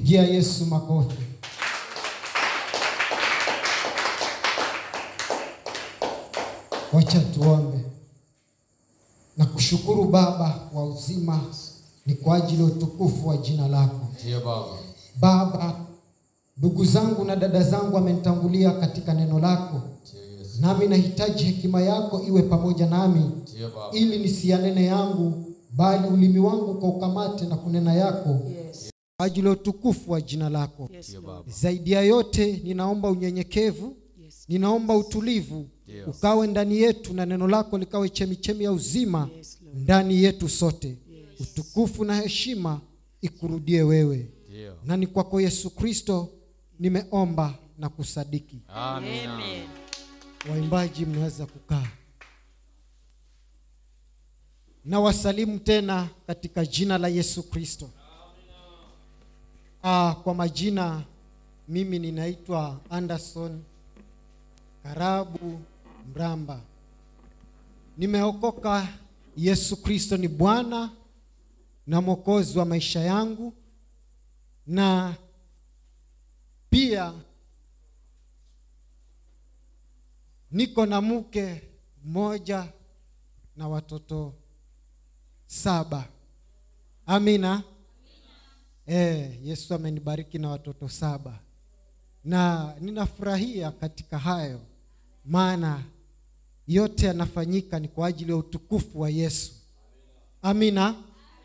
pigia yesu makofi wacha tuombe na kushukuru baba wa uzima ni kwa ajili ya utukufu wa jina lako Ndiyo Baba. baba ndugu zangu na dada zangu wamenitangulia katika neno lako Ndiyo Yesu. nami nahitaji hekima yako iwe pamoja nami Ndiyo Baba. ili nisiyanene yangu bali ulimi wangu kwa ukamate na kunena yako Yes. kwa ajili ya utukufu wa jina lako Yes, Ndiyo Lord. Baba. zaidi ya yote ninaomba unyenyekevu Yes. ninaomba utulivu Ndiyo. ukawe ndani yetu na neno lako likawe chemichemi ya uzima Yes, Lord. ndani yetu sote utukufu na heshima ikurudie wewe Ndiyo. na ni kwako yesu kristo nimeomba na kusadiki Amina. Amen. waimbaji mnaweza kukaa na wasalimu tena katika jina la yesu kristo ah, kwa majina mimi ninaitwa anderson karabu mramba nimeokoka yesu kristo ni bwana na mwokozi wa maisha yangu na pia niko na mke mmoja na watoto saba amina e, yesu amenibariki na watoto saba na ninafurahia katika hayo maana yote yanafanyika ni kwa ajili ya utukufu wa yesu amina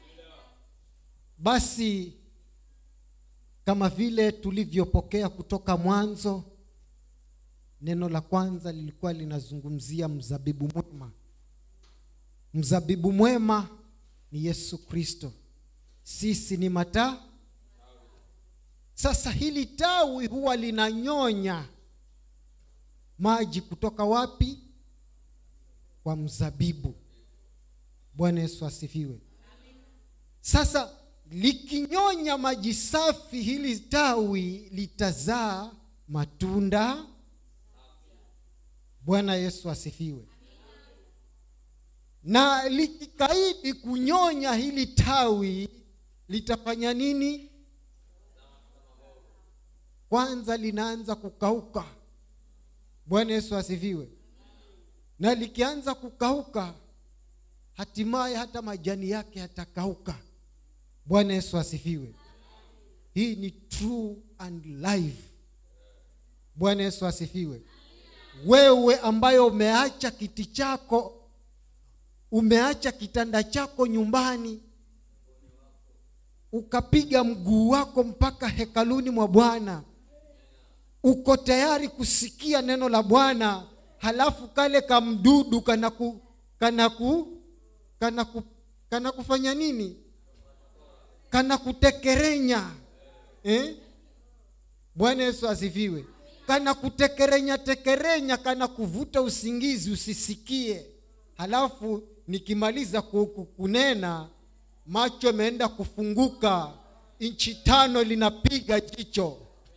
basi kama vile tulivyopokea kutoka mwanzo neno la kwanza lilikuwa linazungumzia mzabibu mwema mzabibu mwema ni yesu kristo sisi ni mataa sasa hili tawi huwa linanyonya maji kutoka wapi kwa mzabibu bwana yesu asifiwe sasa likinyonya maji safi hili tawi litazaa matunda bwana yesu asifiwe na likikaidi kunyonya hili tawi litafanya nini kwanza linaanza kukauka bwana yesu asifiwe na likianza kukauka hatimaye hata majani yake yatakauka bwana yesu asifiwe hii ni true and live bwana yesu asifiwe wewe ambayo umeacha kiti chako umeacha kitanda chako nyumbani ukapiga mguu wako mpaka hekaluni mwa bwana uko tayari kusikia neno la bwana halafu kale kamdudu kana ku, kana ku, kana ku, kana kufanya nini kana kutekerenya eh? bwana yesu asifiwe kana kutekerenya tekerenya kana kuvuta usingizi usisikie halafu nikimaliza ku- ku- kunena macho yameenda kufunguka nchi tano linapiga jicho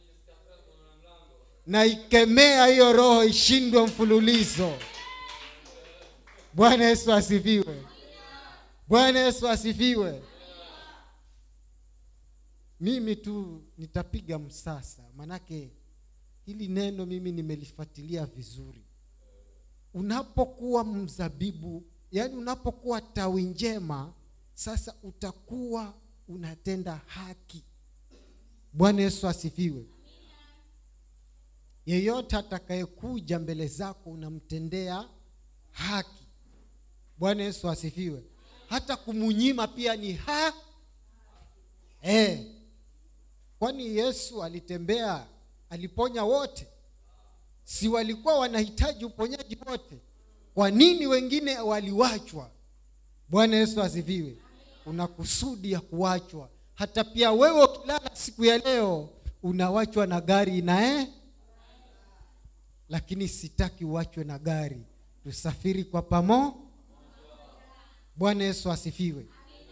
na ikemea hiyo roho ishindwe mfululizo bwana yesu asifiwe bwana yesu asifiwe mimi tu nitapiga msasa manake hili neno mimi nimelifuatilia vizuri unapokuwa mzabibu yaani unapokuwa tawi njema sasa utakuwa unatenda haki bwana yesu asifiwe yeyote atakayekuja mbele zako unamtendea haki bwana yesu asifiwe hata kumunyima pia ni ha eh kwani yesu alitembea aliponya wote si walikuwa wanahitaji uponyaji wote kwa nini wengine waliwachwa bwana yesu asifiwe una kusudi ya kuwachwa hata pia wewe ukilala siku ya leo unawachwa na gari nae lakini sitaki uachwe na gari tusafiri kwa pamo bwana yesu asifiwe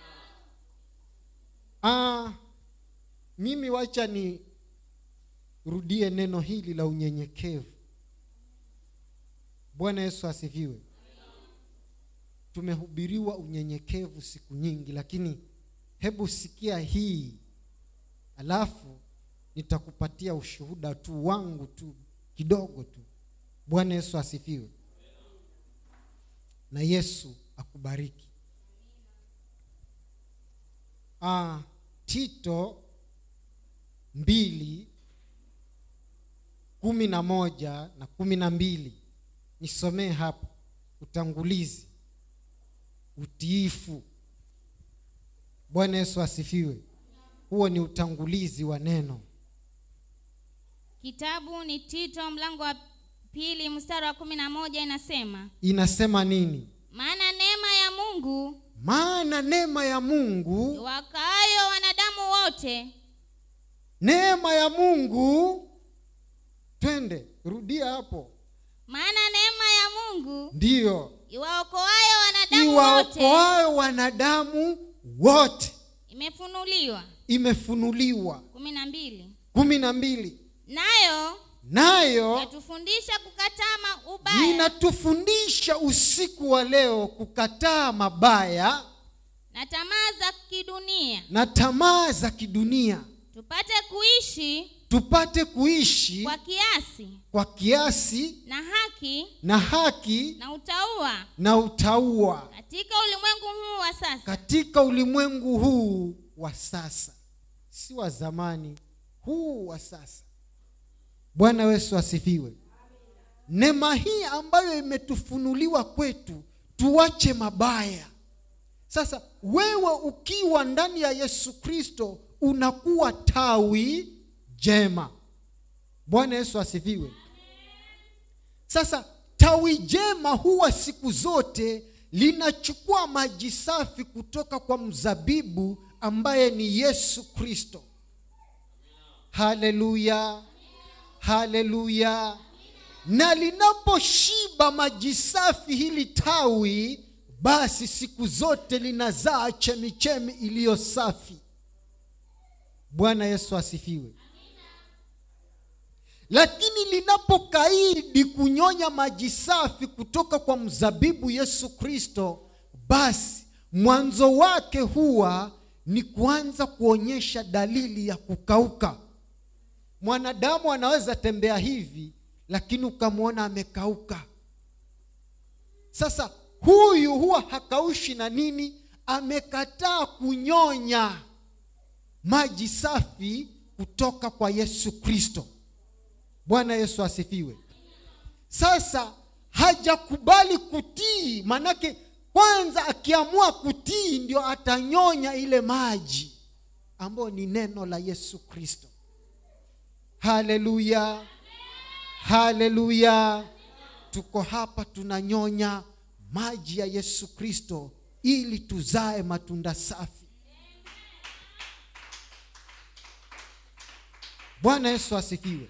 ah, mimi wacha ni rudie neno hili la unyenyekevu bwana yesu asifiwe tumehubiriwa unyenyekevu siku nyingi lakini hebu sikia hii alafu nitakupatia ushuhuda tu wangu tu kidogo tu bwana yesu asifiwe na yesu akubariki ah, tito mbili kumi na moja na kumi na mbili nisomee hapo utangulizi utiifu bwana yesu asifiwe huo ni utangulizi wa neno kitabu ni tito mlango wa pili mstari wa kumi na moja inasema inasema nini maana neema ya mungu maana neema ya mungu wakaayo wanadamu wote neema ya mungu twende rudia hapo maana neema ya mungu ndiyo iwaokoayo wanadamu wote iwaokoayo wanadamu wote imefunuliwa imefunuliwa kumi na mbili kumi na mbili nayo nayo yatufundisha kukataa ma- ubaya inatufundisha usiku wa leo kukataa mabaya na tamaa za kidunia na tamaa za kidunia tupate kuishi tupate kuishi kwa kiasi kwa kiasi na haki na haki na utaua na utaua katika ulimwengu huu wa sasa katika ulimwengu huu wa sasa si wa zamani huu wa sasa bwana yesu asifiwe neema hii ambayo imetufunuliwa kwetu tuache mabaya sasa wewe ukiwa ndani ya yesu kristo unakuwa tawi jema bwana yesu asifiwe sasa tawi jema huwa siku zote linachukua maji safi kutoka kwa mzabibu ambaye ni yesu kristo haleluya haleluya na linaposhiba maji safi hili tawi basi siku zote linazaa chemichemi iliyo safi bwana yesu asifiwe lakini linapokaidi kunyonya maji safi kutoka kwa mzabibu yesu kristo basi mwanzo wake huwa ni kuanza kuonyesha dalili ya kukauka mwanadamu anaweza tembea hivi lakini ukamwona amekauka sasa huyu huwa hakaushi na nini amekataa kunyonya maji safi kutoka kwa yesu kristo bwana yesu asifiwe sasa hajakubali kutii manake kwanza akiamua kutii ndio atanyonya ile maji ambayo ni neno la yesu kristo haleluya haleluya tuko hapa tunanyonya maji ya yesu kristo ili tuzae matunda safi bwana yesu asifiwe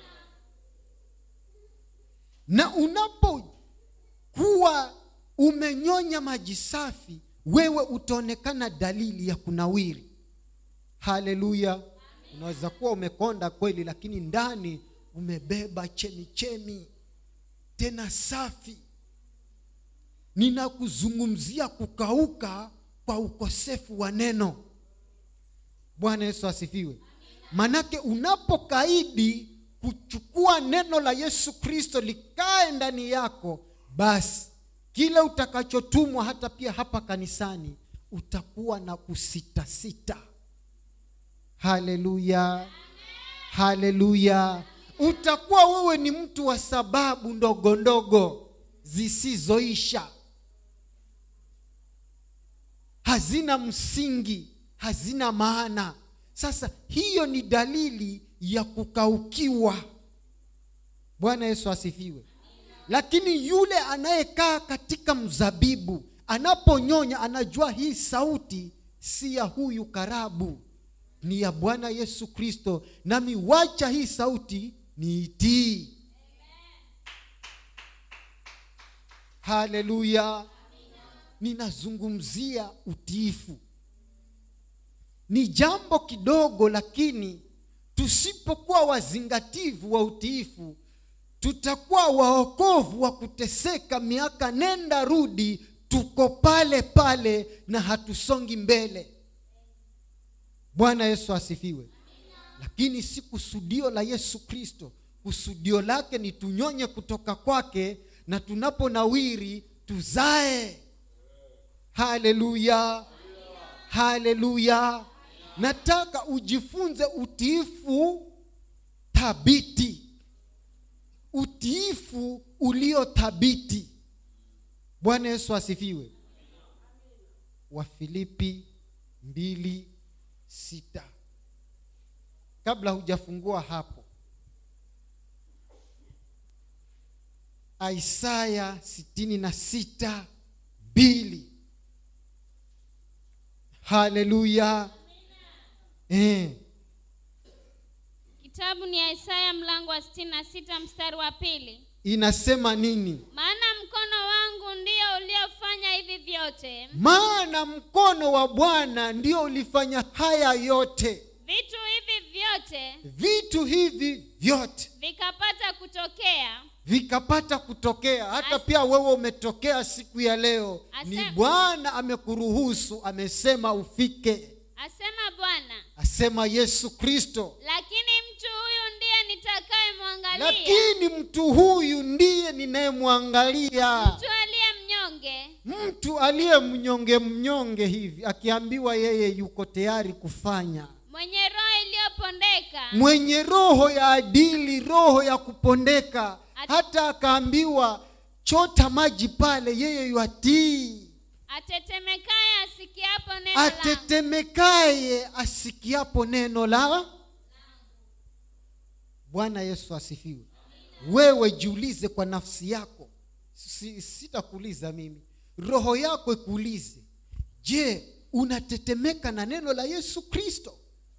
na unapokuwa umenyonya maji safi wewe utaonekana dalili ya kunawiri haleluya unaweza kuwa umekonda kweli lakini ndani umebeba chemichemi tena safi ninakuzungumzia kukauka kwa ukosefu wa neno bwana yesu asifiwe manake unapokaidi kuchukua neno la yesu kristo likae ndani yako basi kile utakachotumwa hata pia hapa kanisani utakuwa na kusitasita haleluya haleluya utakuwa wewe ni mtu wa sababu ndogo ndogo zisizoisha hazina msingi hazina maana sasa hiyo ni dalili ya kukaukiwa bwana yesu asifiwe lakini yule anayekaa katika mzabibu anaponyonya anajua hii sauti si ya huyu karabu ni ya bwana yesu kristo nami wacha hii sauti niitii haleluya ninazungumzia utiifu ni jambo kidogo lakini tusipokuwa wazingativu wa utiifu tutakuwa waokovu wa kuteseka miaka nenda rudi tuko pale pale na hatusongi mbele bwana yesu asifiwe lakini si kusudio la yesu kristo kusudio lake ni tunyonye kutoka kwake na tunaponawiri tuzae haleluya haleluya nataka ujifunze utiifu thabiti utiifu ulio thabiti bwana yesu asifiwe wafilipi mbili sita kabla hujafungua hapo isaya sitini na sita mbili haleluya eh. kitabu ni isaya mlango wa sitini na sita mstari wa pili inasema nini maana mkono wangu ndio uliofanya hivi vyote maana mkono wa bwana ndio ulifanya haya yote vitu hivi vyote vitu hivi vyote vikapata kutokea vikapata kutokea hata As- pia wewe umetokea siku ya leo Ase- ni bwana amekuruhusu amesema ufike asema bwana asema yesu kristo lakini mtu huyu ndiye nitakayemwangalia lakini mtu huyu ndiye ninayemwangalia mtu aliye mnyonge mtu aliye mnyonge mnyonge hivi akiambiwa yeye yuko tayari kufanya mwenye roho iliyopondeka mwenye roho ya adili roho ya kupondeka Ati- hata akaambiwa chota maji pale yeye yuatii atetemekaye asikiapo neno langu atetemekaye asikiapo neno la bwana yesu asifiwe wewe jiulize kwa nafsi yako si, sitakuuliza mimi roho yako ikuulize je unatetemeka na neno la yesu kristo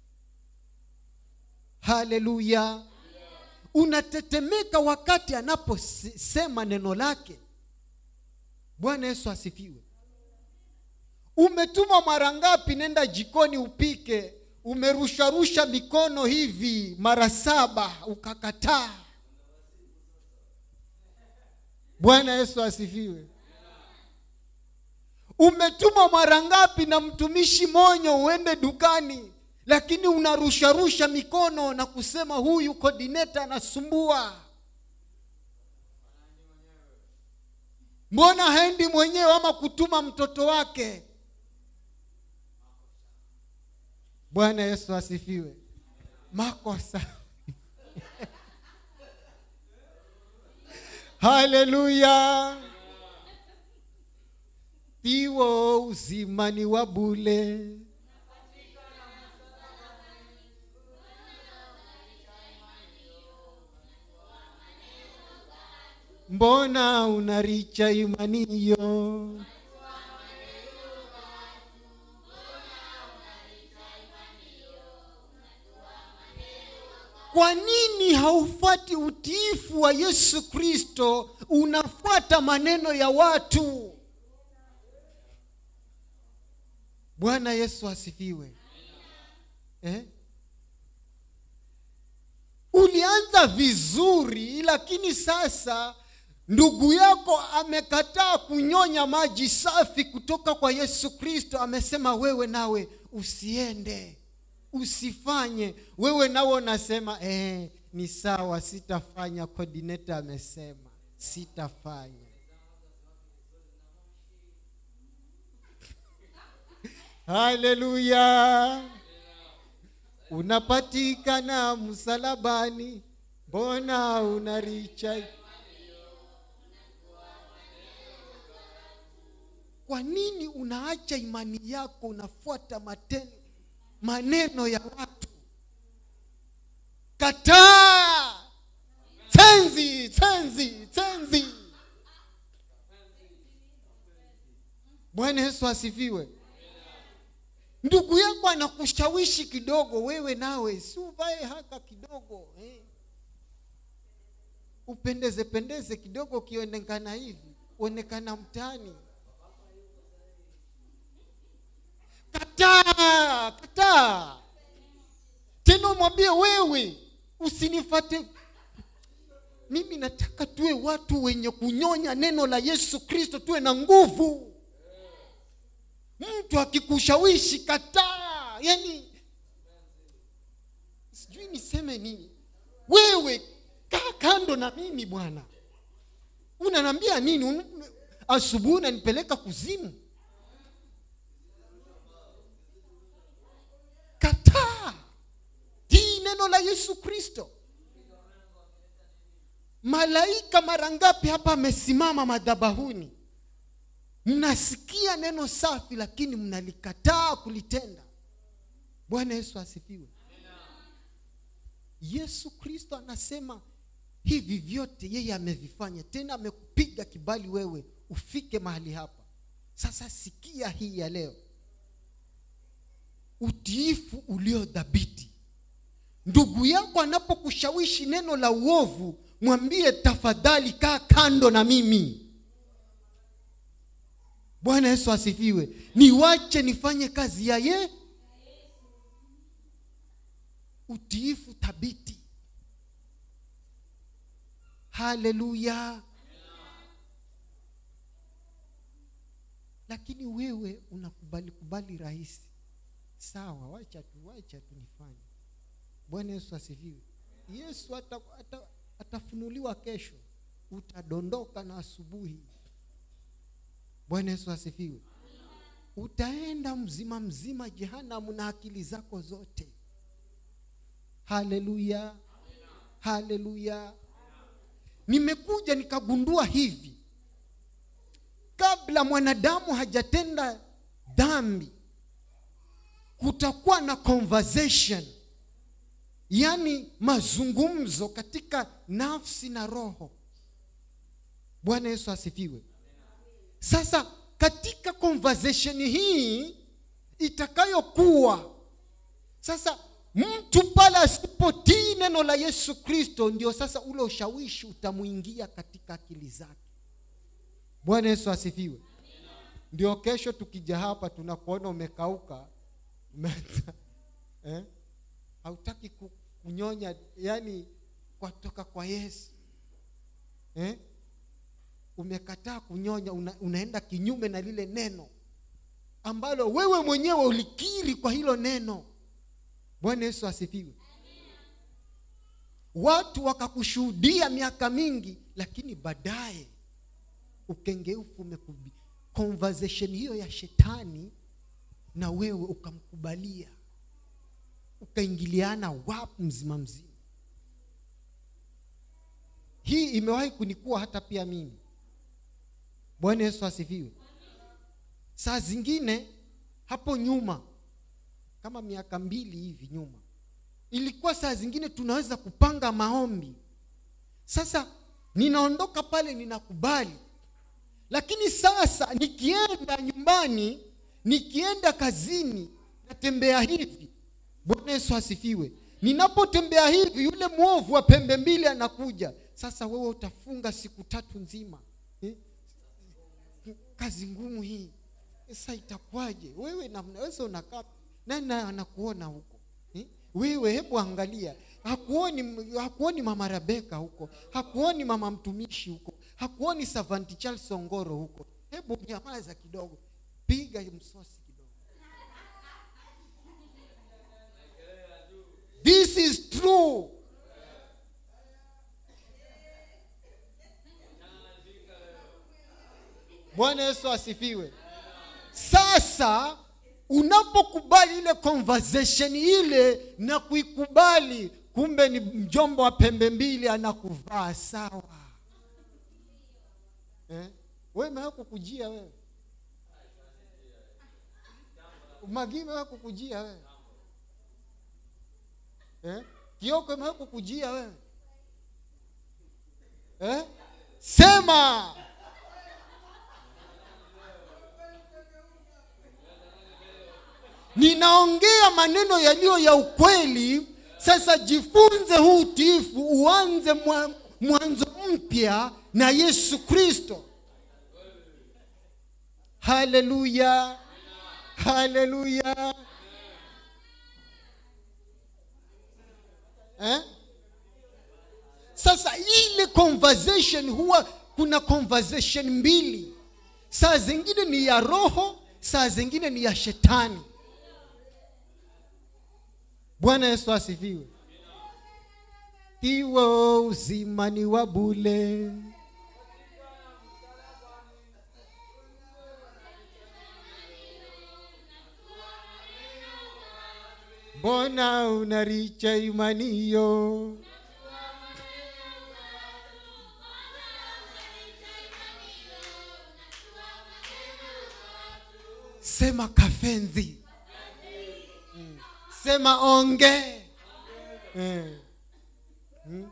haleluya unatetemeka wakati anaposema neno lake bwana yesu asifiwe umetuma mara ngapi nenda jikoni upike umerusharusha mikono hivi mara saba ukakataa bwana yesu asifiwe umetuma mara ngapi na mtumishi monyo uende dukani lakini unarusharusha mikono na kusema huyu kodineta anasumbua mbona haendi mwenyewe ama kutuma mtoto wake bwana yesu asifiwe makosa haleluya piwo uzimani wa bule mbona unaricha imaniyo kwa nini haufuati utiifu wa yesu kristo unafuata maneno ya watu bwana yesu asifiwe eh? ulianza vizuri lakini sasa ndugu yako amekataa kunyonya maji safi kutoka kwa yesu kristo amesema wewe nawe usiende usifanye wewe nawe unasema eh, ni sawa sitafanya coordinator amesema sitafanya haleluya unapatikana msalabani mbona unaricha kwa nini unaacha imani yako unafuata matendo maneno ya watu kataa tenzi tenzi tenzi bwana yesu asifiwe ndugu yako anakushawishi kidogo wewe nawe si uvae haka kidogo eh. upendeze pendeze kidogo ukionekana hivi uonekana mtaani kataa kataa tena mwambie wewe usinifate mimi nataka tuwe watu wenye kunyonya neno la yesu kristo tuwe na nguvu mtu akikushawishi kataa yani sijui nini wewe kaa kando na mimi bwana unanambia nini Un- asubuhi unanipeleka kuzimu kataa tii neno la yesu kristo malaika mara ngapi hapa amesimama madhabahuni mnasikia neno safi lakini mnalikataa kulitenda bwana yesu asifiwe yesu kristo anasema hivi vyote yeye amevifanya tena amekupiga kibali wewe ufike mahali hapa sasa sikia hii ya leo utiifu ulio dhabiti ndugu yako anapokushawishi neno la uovu mwambie tafadhali kaa kando na mimi bwana yesu asifiwe niwache nifanye kazi ya ye utiifu thabiti haleluya lakini wewe unakubali kubali rahisi sawa wacha tu wacha tu nifanye bwana yesu asifiwe yesu ata, ata, atafunuliwa kesho utadondoka na asubuhi bwana yesu asifiwe utaenda mzima mzima jehanamu na akili zako zote haleluya haleluya nimekuja nikagundua hivi kabla mwanadamu hajatenda dhambi kutakuwa na conversation yaani mazungumzo katika nafsi na roho bwana yesu asifiwe sasa katika conversation hii itakayokuwa sasa mtu pale asipotii neno la yesu kristo ndio sasa ule ushawishi utamwingia katika akili zake bwana yesu asifiwe ndio kesho tukija hapa tunakuona umekauka umeanza eh? hautaki ku- kunyonya yani kwatoka kwa yesu eh? umekataa kunyonya una, unaenda kinyume na lile neno ambalo wewe mwenyewe ulikiri kwa hilo neno bwana yesu asifiwe watu wakakushuhudia miaka mingi lakini baadaye ukengeufu umekubi conversation hiyo ya shetani na wewe ukamkubalia ukaingiliana wapu mzima mzima hii imewahi kunikuwa hata pia mimi bwana yesu asifiwe saa zingine hapo nyuma kama miaka mbili hivi nyuma ilikuwa saa zingine tunaweza kupanga maombi sasa ninaondoka pale ninakubali lakini sasa nikienda nyumbani nikienda kazini natembea hivi bwana yesu asifiwe ninapotembea hivi yule mwovu wa pembe mbili anakuja sasa wewe utafunga siku tatu nzima eh? kazi ngumu hii sasa itakuwaje wewe namnaweza unakaa nani naye anakuona huko eh? wewe hebu angalia hakuoni hakuoni mama rebeka huko hakuoni mama mtumishi huko hakuoni savanti charles songoro huko hebu nyamaza kidogo piga msosi kidogo this is true bwana yesu asifiwe sasa unapokubali ile conversation ile na kuikubali kumbe ni mjomba wa pembe mbili anakuvaa sawa eh? we mewe kukujia wewe magii mewe kukujia wewe eh? kioko mewe kukujia wewe eh? sema ninaongea maneno yaliyo ya ukweli sasa jifunze huu utiifu uanze mwa- mwanzo mpya na yesu kristo haleluya haleluya eh? sasa ile conversation huwa kuna conversation mbili saa zingine ni ya roho saa zingine ni ya shetani bwana yesu asifiwe kiwo uzimani wa bule mbona unaricha imaniyo sema kafenzi Mm. sema onge Eh. Mm.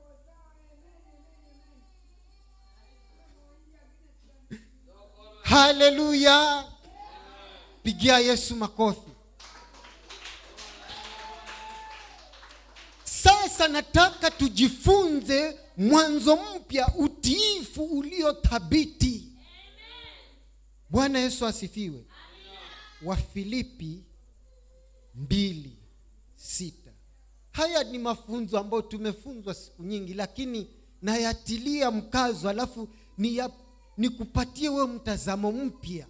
haleluya pigia yesu makofi sasa nataka tujifunze mwanzo mpya utiifu uliothabiti bwana yesu asifiwe wafilipi mbili sita haya ni mafunzo ambayo tumefunzwa siku nyingi lakini nayatilia mkazo alafu niya- nikupatie wewe mtazamo mpya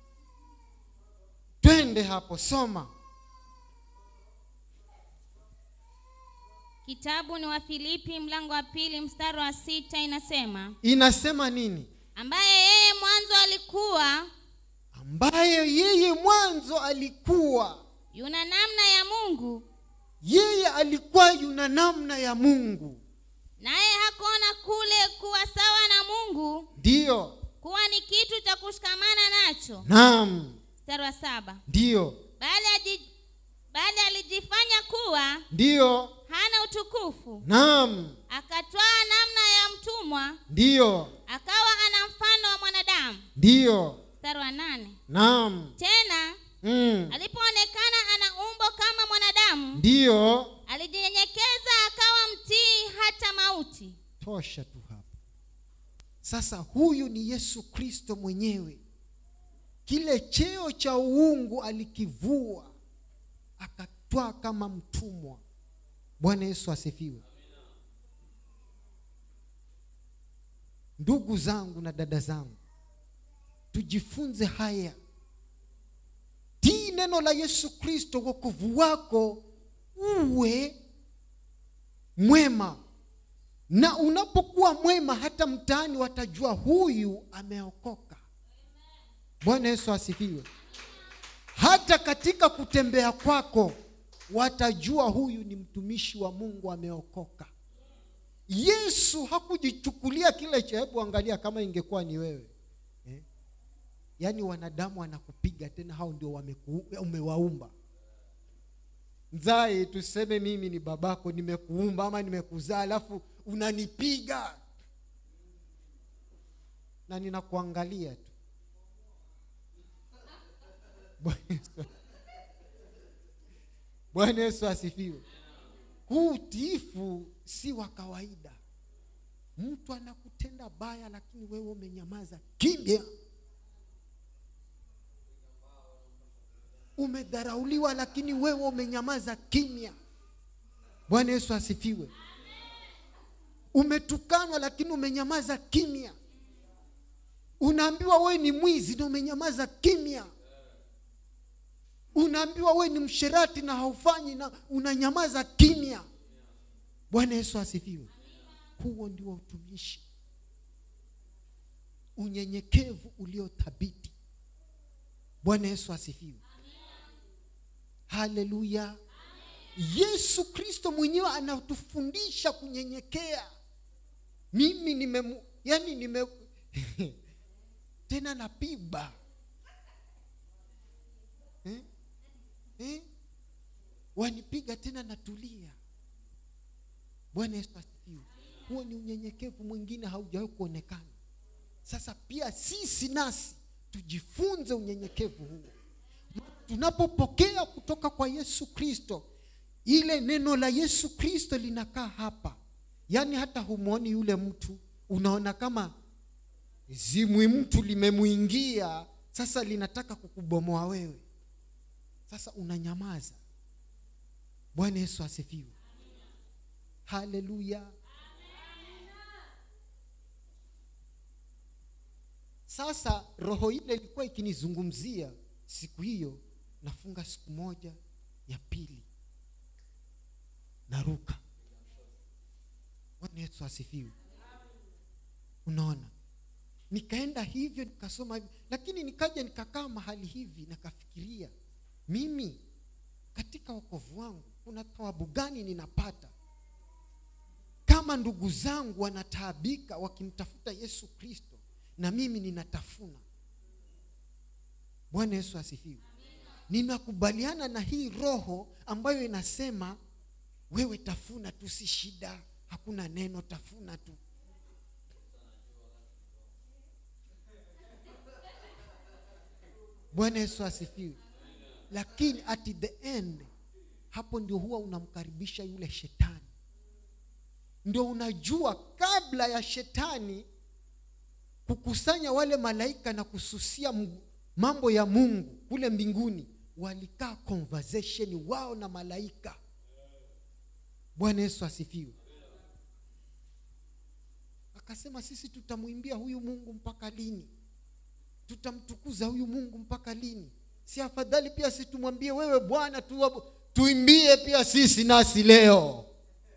twende hapo soma kitabu ni wa filipi mlango wa pili mstari wa sita inasema inasema nini ambaye yeye mwanzo alikuwa ambaye yeye mwanzo alikuwa yuna namna ya mungu yeye alikuwa yuna namna ya mungu naye hakuona kule kuwa sawa na mungu ndiyo kuwa ni kitu cha kushikamana nacho naam mstari wa saba ndiyo bali, aji, bali alijifanya kuwa ndiyo hana utukufu naam akatwaa namna ya mtumwa ndiyo akawa ana mfano wa mwanadamu ndiyo mstari wa nane naam tena mm. alipoonekana ana umbo kama mwanadamu ndiyo alijinyenyekeza akawa mtii hata mauti tosha tu hapa sasa huyu ni yesu kristo mwenyewe kile cheo cha uungu alikivua akatwaa kama mtumwa bwana yesu asifiwe ndugu zangu na dada zangu tujifunze haya tii neno la yesu kristo wokovu wako uwe mwema na unapokuwa mwema hata mtaani watajua huyu ameokoka bwana yesu asifiwe hata katika kutembea kwako watajua huyu ni mtumishi wa mungu ameokoka yesu hakujichukulia kile cha hebu angalia kama ingekuwa ni wewe eh? yaani wanadamu wanakupiga tena hao ndio wameku, umewaumba mzae tuseme mimi ni babako nimekuumba ama nimekuzaa alafu unanipiga na ninakuangalia tu Bwana Yesu- bwana yesu asifiwe huu utiifu si wa kawaida mtu anakutenda baya lakini wewe umenyamaza kimya umedharauliwa lakini wewe umenyamaza kimya bwana yesu asifiwe umetukanwa lakini umenyamaza kimya unaambiwa wewe ni mwizi na umenyamaza kimya unaambiwa wewe ni msherati na haufanyi na unanyamaza kimya bwana yesu asifiwe huo ndio utumishi unyenyekevu uliothabiti bwana yesu asifiwe haleluya yesu kristo mwenyewe anatufundisha kunyenyekea mimi nime yani nime tena napigwa eh? Eh? wanipiga tena natulia bwana yesu asifiwe huo ni unyenyekevu mwingine haujawahi kuonekana sasa pia sisi nasi tujifunze unyenyekevu huo tunapopokea kutoka kwa yesu kristo ile neno la yesu kristo linakaa hapa yaani hata humwoni yule mtu unaona kama zimwi mtu limemwingia sasa linataka kukubomoa wewe sasa unanyamaza bwana yesu asifiwe haleluya sasa roho ile ilikuwa ikinizungumzia siku hiyo nafunga siku moja ya pili naruka bwana yesu asifiwe unaona nikaenda hivyo nikasoma hivyo lakini nikaja nikakaa mahali hivi nakafikiria mimi katika wokovu wangu kuna thawabu gani ninapata kama ndugu zangu wanataabika wakimtafuta yesu kristo na mimi ninatafuna bwana yesu asifiwe ninakubaliana na hii roho ambayo inasema wewe tafuna tu si shida hakuna neno tafuna tu bwana yesu asifiwe lakini at the end hapo ndio huwa unamkaribisha yule shetani ndio unajua kabla ya shetani kukusanya wale malaika na kususia m- mambo ya mungu kule mbinguni walikaa conversation wao na malaika bwana yesu asifiwe akasema sisi tutamwimbia huyu mungu mpaka lini tutamtukuza huyu mungu mpaka lini si afadhali pia si tumwambie wewe bwana tu, tuimbie pia sisi nasi leo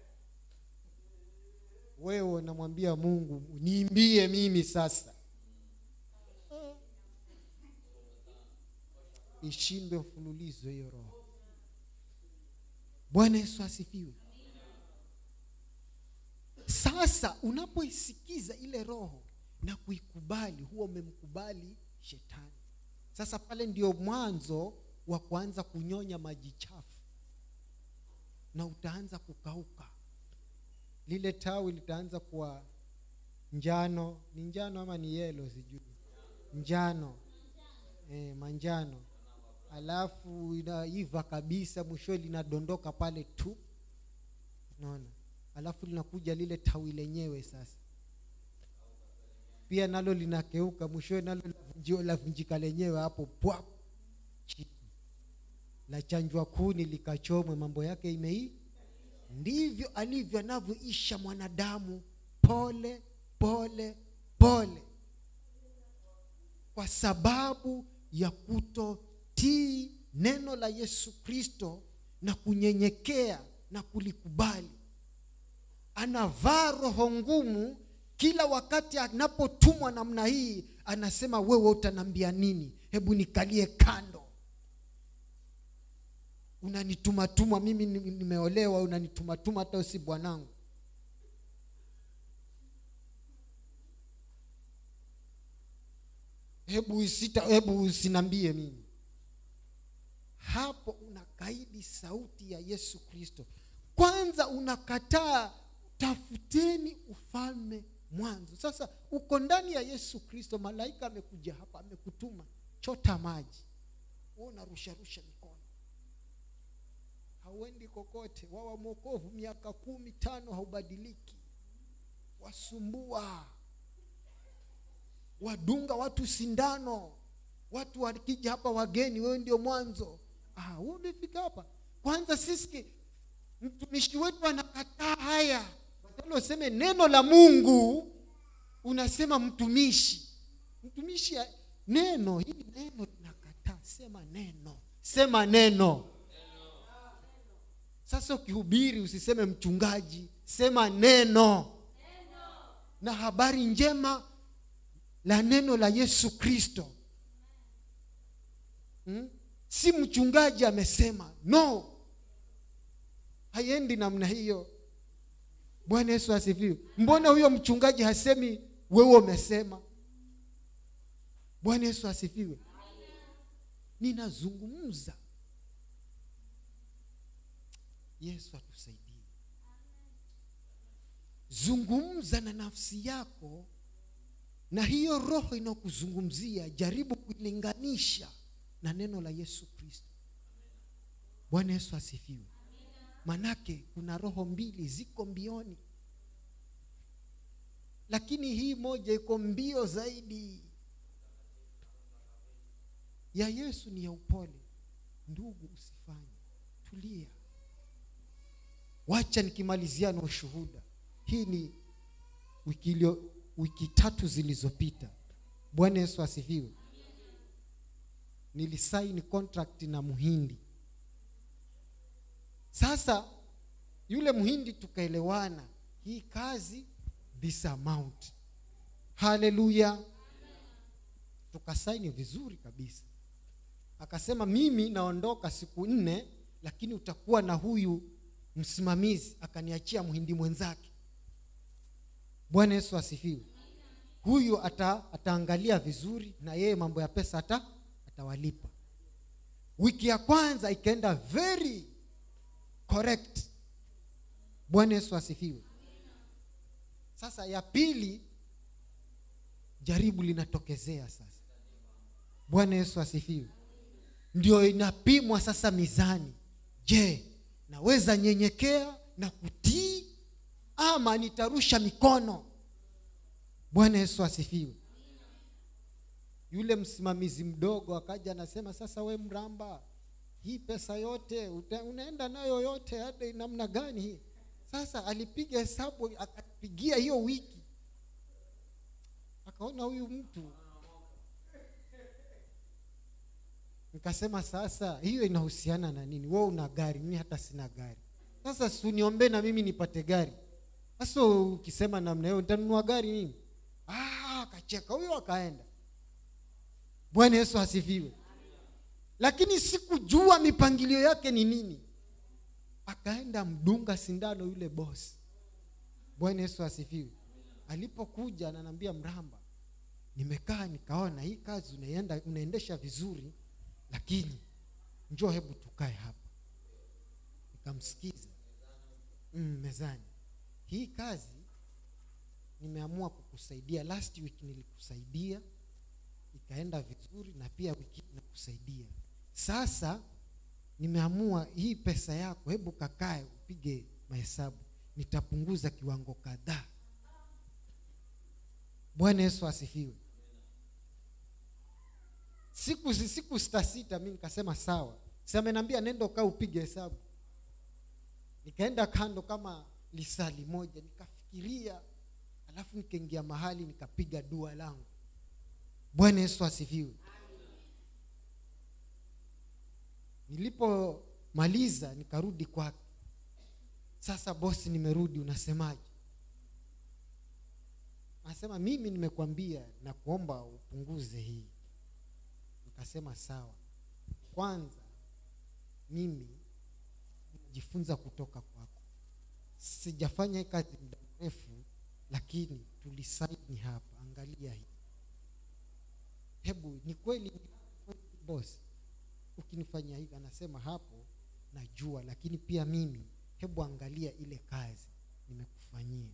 wewe unamwambia mungu niimbie mimi sasa Ah. ishindwe mfululizo hiyo roho bwana yesu asifiwe sasa unapoisikiza ile roho na kuikubali huwa umemkubali shetani sasa pale ndio mwanzo wa kuanza kunyonya maji chafu na utaanza kukauka lile tawi litaanza kuwa njano ni njano ama ni yelo sijui njano e, manjano alafu inaiva kabisa mwishowe linadondoka pale tu naona alafu linakuja lile tawi lenyewe sasa pia nalo linakeuka mwishowe nalo lavunjiwa- lavunjika lenyewe hapo pwap chini la chanjwa kuni likachomwe mambo yake imei ndivyo alivyo anavyoisha mwanadamu pole pole pole kwa sababu ya kutotii neno la yesu kristo na kunyenyekea na kulikubali anavaa roho ngumu kila wakati anapotumwa namna hii anasema wewe utanambia nini hebu nikalie kando unanitumatuma mimi ni- nimeolewa unanitumatuma hata usi bwanangu hebu isita hebu usinambie mimi hapo unakaidi sauti ya yesu kristo kwanza unakataa tafuteni ufalme mwanzo sasa uko ndani ya yesu kristo malaika amekuja hapa amekutuma chota maji wewe unarusharusha mikono hauendi kokote wawa mwokovu miaka kumi tano haubadiliki wasumbua wadunga watu sindano watu wakija hapa wageni wewe ndio mwanzo ah, wewe umefika hapa kwanza sisi mtumishi wetu anakataa haya badala useme neno la mungu unasema mtumishi mtumishi ya- neno hili neno linakataa sema neno sema neno sasa ukihubiri usiseme mchungaji sema neno na habari njema la neno la yesu kristo hmm? si mchungaji amesema no haiendi namna hiyo bwana yesu asifiwe mbona huyo mchungaji hasemi wewe umesema bwana yesu asifiwe ninazungumza yesu atusaidie zungumza na nafsi yako na hiyo roho inayokuzungumzia jaribu kuilinganisha na neno la yesu kristo bwana yesu asifiwe manake kuna roho mbili ziko mbioni lakini hii moja iko mbio zaidi ya yesu ni ya upole ndugu usifanye tulia wacha nikimalizia na ushuhuda hii ni wiki, ilio, wiki tatu zilizopita bwana yesu asifiwe nilisaini contract na mhindi sasa yule mhindi tukaelewana hii kazi this amount haleluya tukasaini vizuri kabisa akasema mimi naondoka siku nne lakini utakuwa na huyu msimamizi akaniachia mhindi mwenzake bwana yesu asifiwe huyu ata, ataangalia vizuri na yeye mambo ya pesa ata, atawalipa wiki ya kwanza ikaenda very correct bwana yesu asifiwe sasa ya pili jaribu linatokezea sasa bwana yesu asifiwe ndio inapimwa sasa mizani je naweza nyenyekea na kutii ama nitarusha mikono bwana yesu asifiwe yule msimamizi mdogo akaja anasema sasa we mramba hii pesa yote uta, unaenda nayo yote hata namna gani hii sasa alipiga hesabu akapigia hiyo wiki akaona huyu mtu nikasema sasa hiyo inahusiana na nini we una gari mimi hata sina gari sasa suniombe na mimi nipate gari sasa ukisema namna hiyo nitanunua gari nini ah, akacheka huyo akaenda bwana yesu asifiwe lakini sikujua mipangilio yake ni nini akaenda mdunga sindano yule bosi bwana yesu asifiwe alipokuja ananiambia mramba nimekaa nikaona hii kazi unaenda, unaendesha vizuri lakini njoo hebu tukae hapa nikamsikiza mm, mezani hii kazi nimeamua kukusaidia last week nilikusaidia ikaenda vizuri na pia wiki hii nakusaidia sasa nimeamua hii pesa yako hebu kakae upige mahesabu nitapunguza kiwango kadhaa bwana yesu asifiwe siku siku sita sita mi nikasema sawa samenambia nenda ukaa upige hesabu nikaenda kando kama lisali moja nikafikiria alafu nikaingia mahali nikapiga dua langu bwana yesu asifiwe nilipomaliza nikarudi kwake sasa bosi nimerudi unasemaje anasema mimi nimekwambia na kuomba upunguze hii nikasema sawa kwanza mimi jifunza kutoka kwako sijafanya hii kazi muda mrefu lakini tulisaini hapa angalia hii hebu ni kweli bosi ukinifanyia hivi anasema hapo najua lakini pia mimi hebu angalia ile kazi nimekufanyia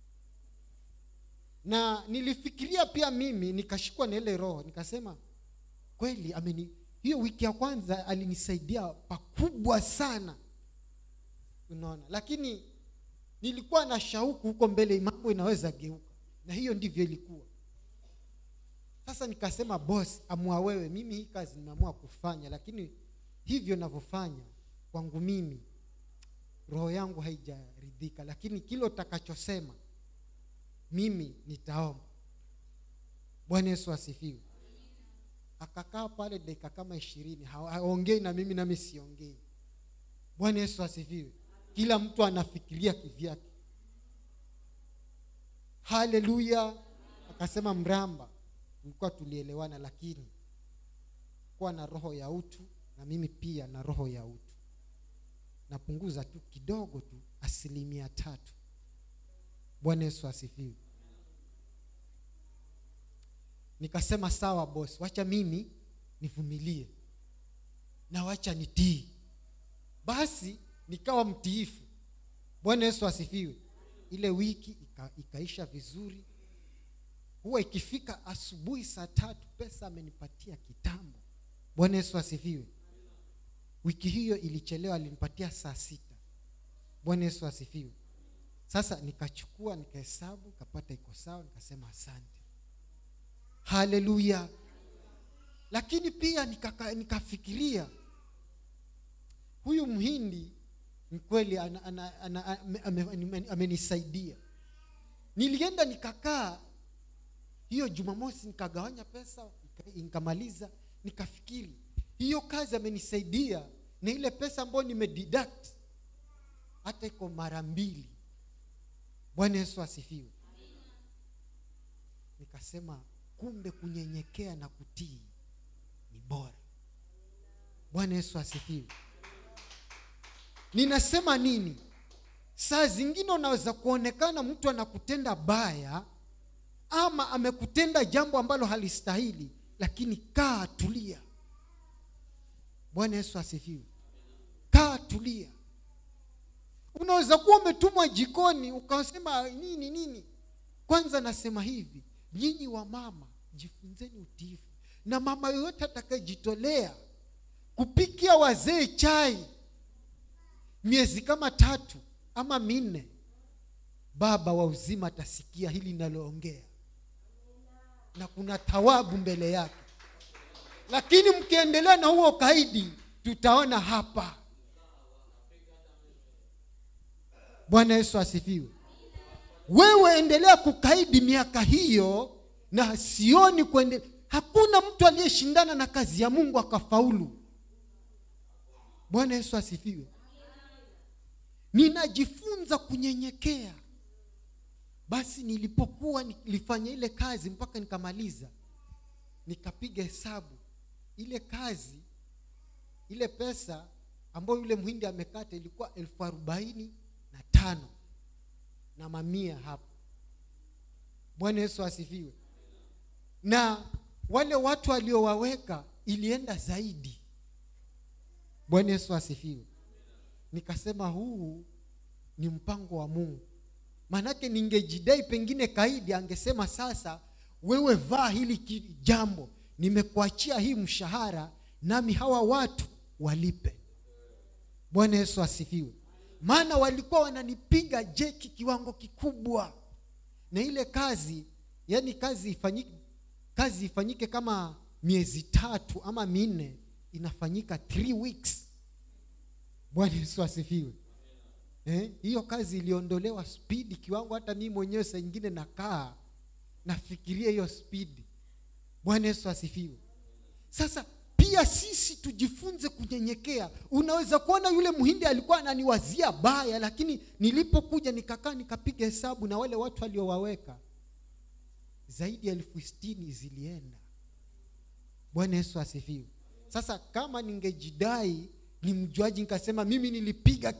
na nilifikiria pia mimi nikashikwa na ile roho nikasema kweli ameni hiyo wiki ya kwanza alinisaidia pakubwa sana unaona lakini nilikuwa na shauku huko mbele mambo inaweza geuka na hiyo ndivyo ilikuwa sasa nikasema bos amua wewe mimi hii kazi nimeamua kufanya lakini hivyo navyofanya kwangu mimi roho yangu haijaridhika lakini kile utakachosema mimi nitaomba bwana yesu asifiwe akakaa pale dakika kama ishirini haongei na mimi nami siongei bwana yesu asifiwe kila mtu anafikiria kivyake haleluya akasema mramba tulikuwa tulielewana lakini kuwa na roho ya utu na mimi pia na roho ya utu napunguza tu kidogo tu asilimia tatu bwana yesu asifiwe nikasema sawa bos wacha mimi nivumilie na wacha nitii basi nikawa mtiifu bwana yesu asifiwe ile wiki ika, ikaisha vizuri huwa ikifika asubuhi saa tatu pesa amenipatia kitambo bwana yesu asifiwe wiki hiyo ilichelewa alinipatia saa sita bwana yesu asifiwe sasa nikachukua nikahesabu kapata iko sawa nikasema asante haleluya lakini pia nikaka, nikafikiria huyu mhindi ni kweli amenisaidia nilienda nikakaa hiyo jumamosi nikagawanya pesa nikamaliza nikafikiri hiyo kazi amenisaidia na ile pesa ambayo nimededuct hata iko mara mbili bwana yesu asifiwe nikasema kumbe kunyenyekea na kutii ni bora bwana yesu asifiwe ninasema nini saa zingine unaweza kuonekana mtu anakutenda baya ama amekutenda jambo ambalo halistahili lakini kaa tulia bwana yesu asifiwe kaa tulia unaweza kuwa umetumwa jikoni ukasema nini nini kwanza nasema hivi nyinyi wa mama jifunzeni utiifu na mama yoyote atakayejitolea kupikia wazee chai miezi kama tatu ama minne baba wa uzima atasikia hili linaloongea na kuna thawabu mbele yake lakini mkiendelea na huo kaidi tutaona hapa bwana yesu asifiwe wewe endelea kukaidi miaka hiyo na sioni kuende hakuna mtu aliyeshindana na kazi ya mungu akafaulu bwana yesu asifiwe ninajifunza kunyenyekea basi nilipokuwa nilifanya ile kazi mpaka nikamaliza nikapiga hesabu ile kazi ile pesa ambayo yule mhindi amekata ilikuwa elfu arobaini na tano na mamia hapo bwana yesu asifiwe na wale watu waliowaweka ilienda zaidi bwana yesu asifiwe nikasema huu ni mpango wa mungu maanake ningejidai pengine kaidi angesema sasa wewe vaa hili ki- jambo nimekuachia hii mshahara nami hawa watu walipe bwana yesu asifiwe maana walikuwa wananipiga jeki kiwango kikubwa na ile kazi yani kazi ifanyike kazi ifanyike kama miezi tatu ama minne inafanyika three weeks bwana yesu asifiwe eh, hiyo kazi iliondolewa spidi kiwango hata mii mwenyewe saa ingine nakaa nafikiria hiyo spidi bwana yesu asifiwe sasa pia sisi tujifunze kunyenyekea unaweza kuona yule mhindi alikuwa ananiwazia baya lakini nilipokuja nikakaa nikapiga hesabu na wale watu waliowaweka zaidi ya elfu sitini zilienda bwana yesu asifiwe sasa kama ningejidai ni mjuaji nikasema mimi nilipiga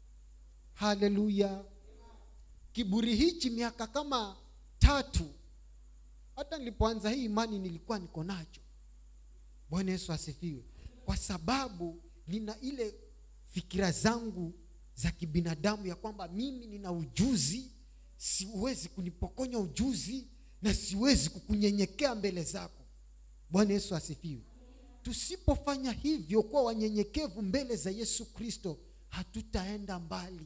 haleluya kiburi hichi miaka kama tatu hata nilipoanza hii imani nilikuwa niko nacho bwana yesu asifiwe kwa sababu nina ile fikira zangu za kibinadamu ya kwamba mimi nina ujuzi siwezi kunipokonya ujuzi na siwezi kukunyenyekea mbele zako bwana yesu asifiwe tusipofanya hivyo kuwa wanyenyekevu mbele za yesu kristo hatutaenda mbali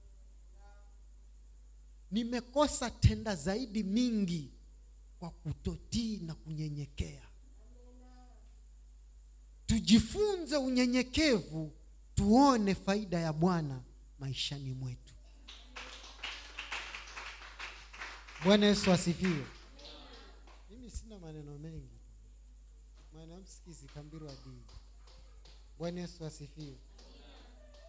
nimekosa tenda zaidi mingi kwa kutotii na kunyenyekea tujifunze unyenyekevu tuone faida ya bwana maishani mwetu bwana yesu asifiwe mimi sina maneno mengi mwanamsikizi kambirwa dii bwana yesu asifiwe